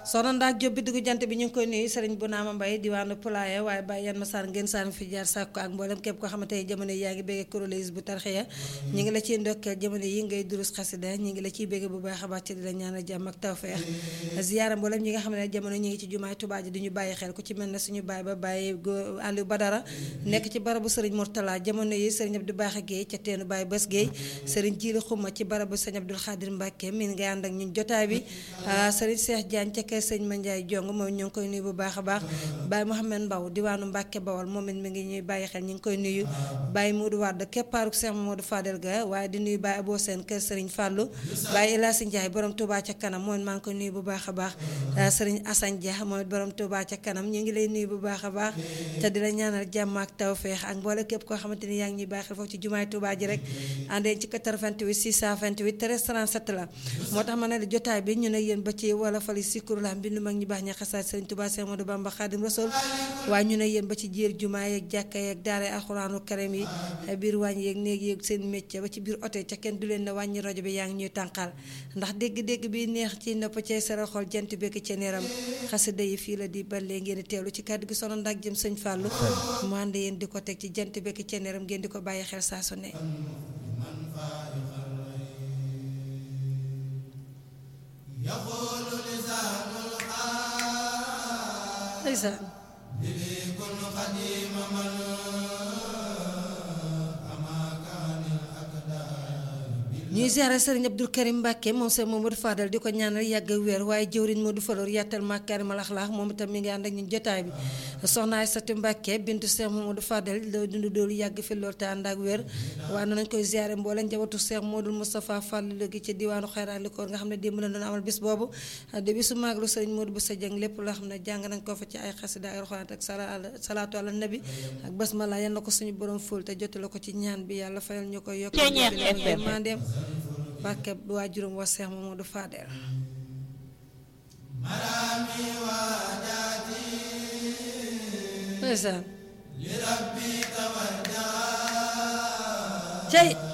soxna ndaak Jóob bi dugg jant bi ñu ngi koy nuyu sëriñ bu naama mbay diwaanu Pulaaya waaye bàyyi yan ma saan ngeen saan fi jaar sàkku ak mboolem képp koo xamante ne jamono yi yaa ngi béggee kuréel bu tarxiya ñi ngi la ciy ndokkeel jamono yi ngay durus xasida ñi ngi la ciy bégge bu baax a baax ci di la ñaanal jàmm ak tawfeex ziyaara mboolem ñi nga xam ne jamono ñi ngi ci jumaay Tuubaa ji di ñu bàyyi xel ku ci mel ne suñu baay ba bàyyi Aliou Badara nekk ci barabu sëriñ Murtala jamono yi sëriñ Abdou Baaxe Géey ca teenu Baay Bés Géey sëriñ Jiili Xuma ci barabu sëriñ Abdul Xaadir Mbàkke min ngay ànd ak ñun jotaay bi sëriñ Seex Jaañ ca kër sëriñ Mandiaye Jong moom ñu ngi koy nuyu bu baax a baax Baye Mohamed Mbaw diwaanu Mbàkke Bawol moom it mi ngi ñuy bàyyi xel ñu ngi koy nuyu Baye Modou Wade keppaaruk Seex Modou Fadel ga waaye di nuyu Baye Abo Seen kër sëriñ Fàllu Baye Elasi Njaay borom Touba ca kanam moom it maa ngi koy nuyu bu baax a baax sëriñ Asan Dia moom it borom Touba ca kanam ñu ngi lay nuyu bu baax a baax te di la ñaanal jàmm ak tawfeex ak mboole képp koo xamante ni yaa ngi ñuy bàyyi xel foofu ci jumaay Touba ji rek àndeen ci 88 628 13 37 la moo tax ma ne la jotaay bi ñu ne yéen ba ci wala fali sikuru la mbindu mag ñi baax ña xasaat sëriñ Touba Cheikh Modou Bamba Khadim Rasoul waaye ñu ne yéen ba ci jiir jumaa yeeg jàkka yeeg daara alxuraanu karim yi biir wàññi yeeg néeg yeeg seen métier ba ci biir oto ca kenn du leen ne wàññi rajo bi yaa ngi ñuy tànqal ndax dégg-dégg bi neex ci nopp cay sara xol jant bekk ci neeram xasida yi fii la di balee ngeen di teewlu ci kàddu gi sono ndak jëm sëñ Fallou mu ànd yéen di ko teg ci jant bekk ci neeram ngeen di ko bàyyi xel saa su ne ndeysaan ñuy ziare sëriñ Abdou Karim Mbàkke moom sëriñ Mamadou Fadal di ko ñaanal yàgg ak wér waaye jëwriñ Modou Falor yàttal makaarimal axlaaq moom itam mi ngi ànd ak ñun jotaay bi soxna Aysatu Mbàkke bintu sëriñ Mamadou Fadal doo dund doolu yàgg fi lool te ànd ak wér waaye noonu nañ koy ziare mbooleem njabootu sëriñ Modou Moustapha Fall léegi ci diwaanu Xayra li ko nga xam ne démb la doon amal bis boobu de bisu maaglu sëriñ Modou bu sa jëng lépp loo xam ne jàng nañ ko fa ci ay xasida ay roxaat ak salaatu ala nabi ak basmala yal na ko suñu borom ful te jotale ko ci ñaan bi yàlla fayal ñu koy yokk mandeem barke waa juróom wa Seex Mamadu Fadel ndeysaan cey